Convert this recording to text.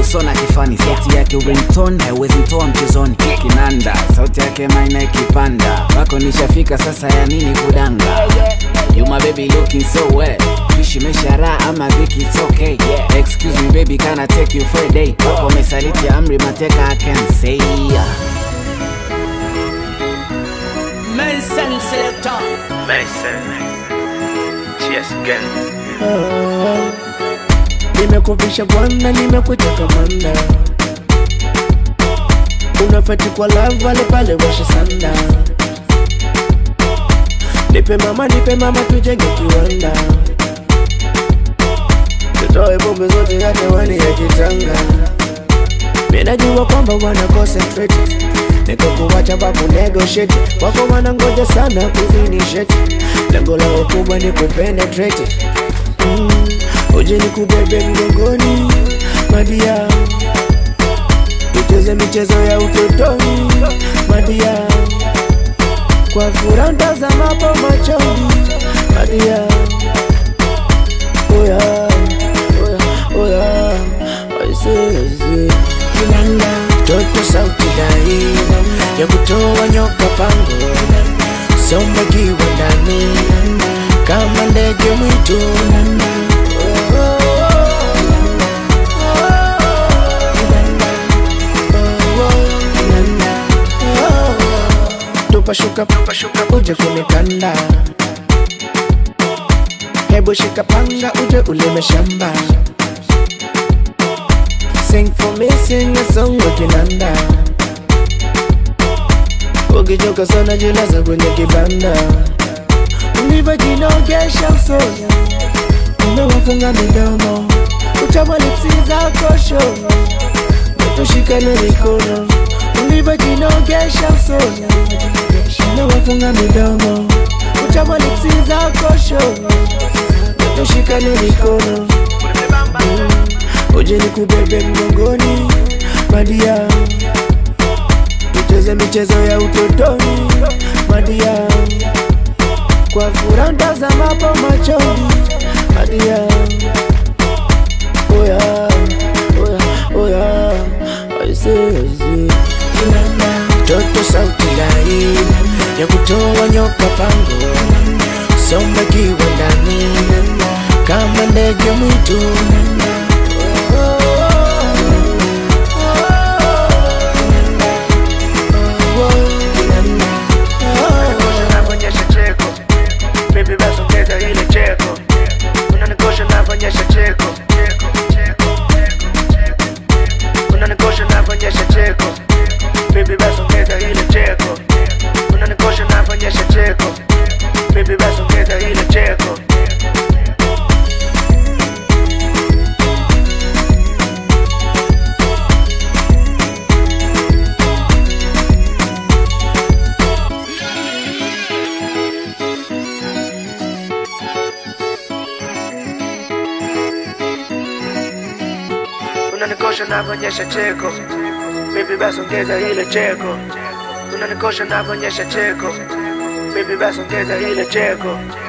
usona kifani sauti yake ringtone haiwezi mtoa mchezoni kinanda sauti yake maina ikipanda wako nishafika sasa ya nini kudanga you my baby looking so well Ishi meshara ama dhiki it's okay excuse me baby can I take you for a day wako mesaliti amri mateka I can say Nelson Selector. Mason. Cheers again. nimekuvisha bwana nimekuteka manda unafati kwa lavale pale washa sanda nipe mama nipe mama tujenge kiwanda tutoe bombe zote ya hewani ya kitanga minajua kwamba wana concentrate nikakuwacha pakunegosheti wako wanangoja sana kufinisheti lengo lao kubwa ni kupenetrate mm. uje ni kubebe mgongoni madia tucheze michezo ya utotoni madia kwa furaha ntazamapo machoni madia oya oya oya aisee kinanda toto sauti dai ya kutoa nyoka pango sombakiwa ndani kama ndege mwitu tupashuka tupashuka uje kunikanda hebu shika panga uje ulime shamba Sing for me, sing a song wa kinanda Ukichoka sana jilaza kwenye kibanda Ulivyojinogesha usoni Umewafunga midomo Uchama lipsi zako shono Tushikane mikono Ulivyojinogesha usoni Umewafunga midomo Uchama lipsi zako shono Tushikane mikono uje ni kubebe mgongoni madia tucheze michezo ya utotoni madia kwa furaha ntazamapo machoni madia oya oya oya aise aise toto sauti lai ya kutoa nyoka pango somba kiwa ndani kama ndege mwitu Unaonyesha cheko. Baby basi ongeza ile cheko. Unanikosha navonyesha cheko. Cheko, cheko, cheko, cheko. Unanikosha navonyesha cheko. Baby basi ongeza ile cheko. Unanikosha navonyesha cheko. Baby basi ongeza ile cheko. unanikosha navonyesha cheko baby basi ongeza ile cheko unanikosha navonyesha cheko baby basi ongeza ile cheko